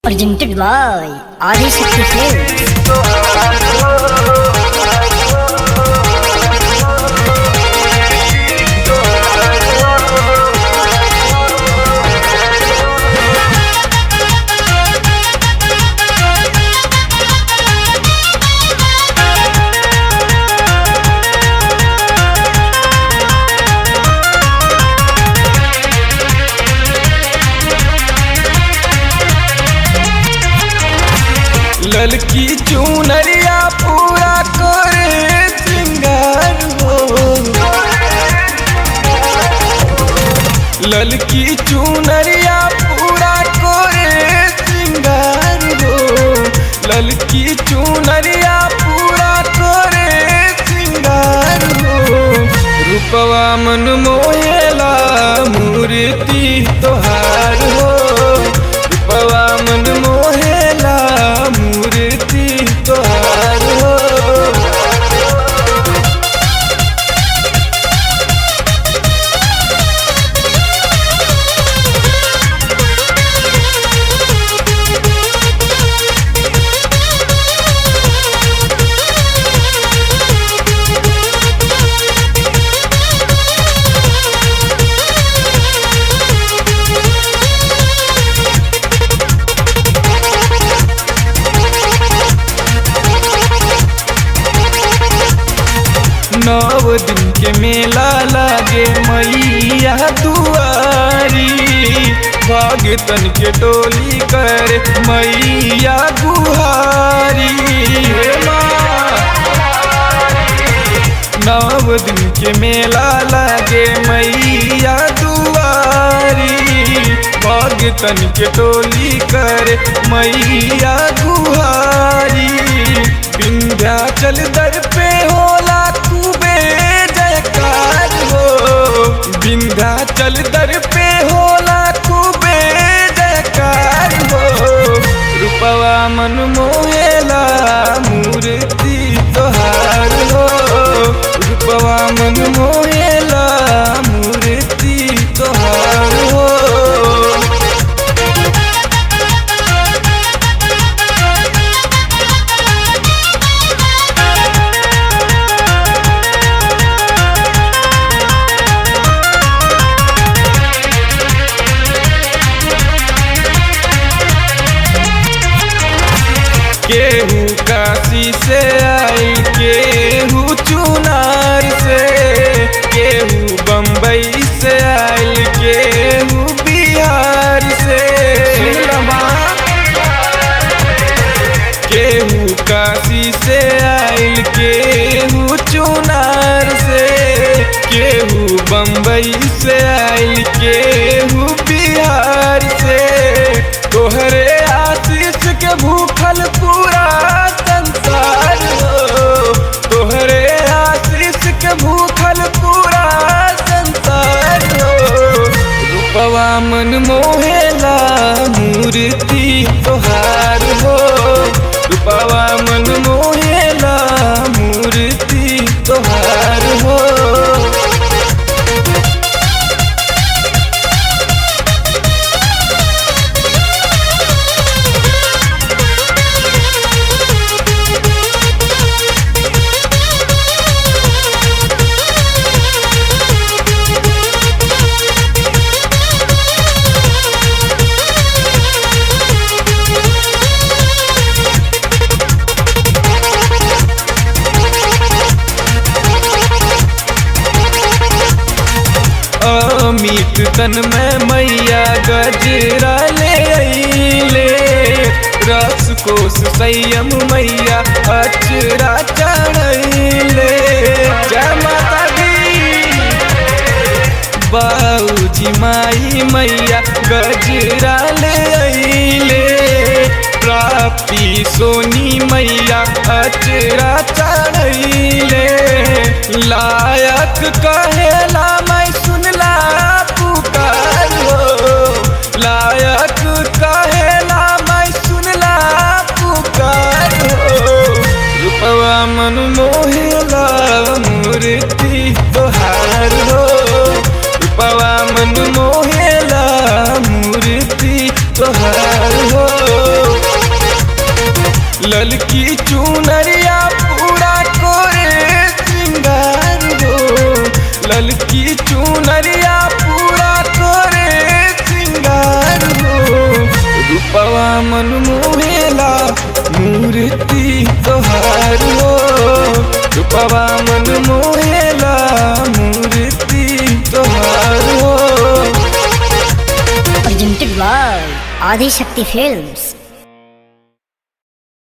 presented by Adi Shakti Films. ललकी चुनरिया पूरा करे श्रृंगार हो ललकी चुनरिया पूरा करे श्रृंगार हो ललकी चुनरिया पूरा करे श्रृंगार हो रूपवा मन मोहेला मूर्ति तोहार हो रूपवा मन मोहेला मूर्ति तोहार हो नव दिन के मेला लागे मैया दुआरी भागतन के टोली कर मैया गुहारी हे माँ। नव दिन के मेला लागे मैया दुआरी भागतन के टोली कर मैया गुहारी विंध्याचल दर पे होला खूबे जयकार हो विंध्याचल दर पे होला खूबे जयकार हो रूपवा मन मोहेला मूर्ति तोहार हो रूपवा मन मोहेला मूर्ति तोहार हो केहू काशी से आई केहू चुनार से केहू बम्बई से आयल केहू बिहार से केहू काशी से आयल केहू चुनार से केहू बम्बई से आयल केहू बिहार से तोहरे आशीष के भूखल पूरा संसार हो तोहरे आशीष के भूखल पूरा संसार हो रूपवा मन मोहेला मूर्ति तोहार हो रूपवा मन मोहेला मूर्ति तोहार हो अमीट तन में मैया गजरा ले अइले रस कोस संयम मैया अचरा चढ़ैले जय माता दी बाऊजी माई मैया गजरा ले अइले प्राप्ति सोनी मैया अचरा चढ़ैले लायक कहेला मैं सुनला पुकार हो लायक कहेला मैं सुनला पुकार हो रूपवा मन मोहेला मूर्ति तोहार हो रूपवा मन मोहेला मूर्ति तोहार हो ललकी चुनरिया पूरा कोरे श्रृंगार हो ललकी चुनरिया पूरा कोरे श्रृंगार हो रूपवा मन मोहेला मूर्ति तोहार हो रूपवा मन मोहेला मूर्ति तोहार हो presented by Adi Shakti Films.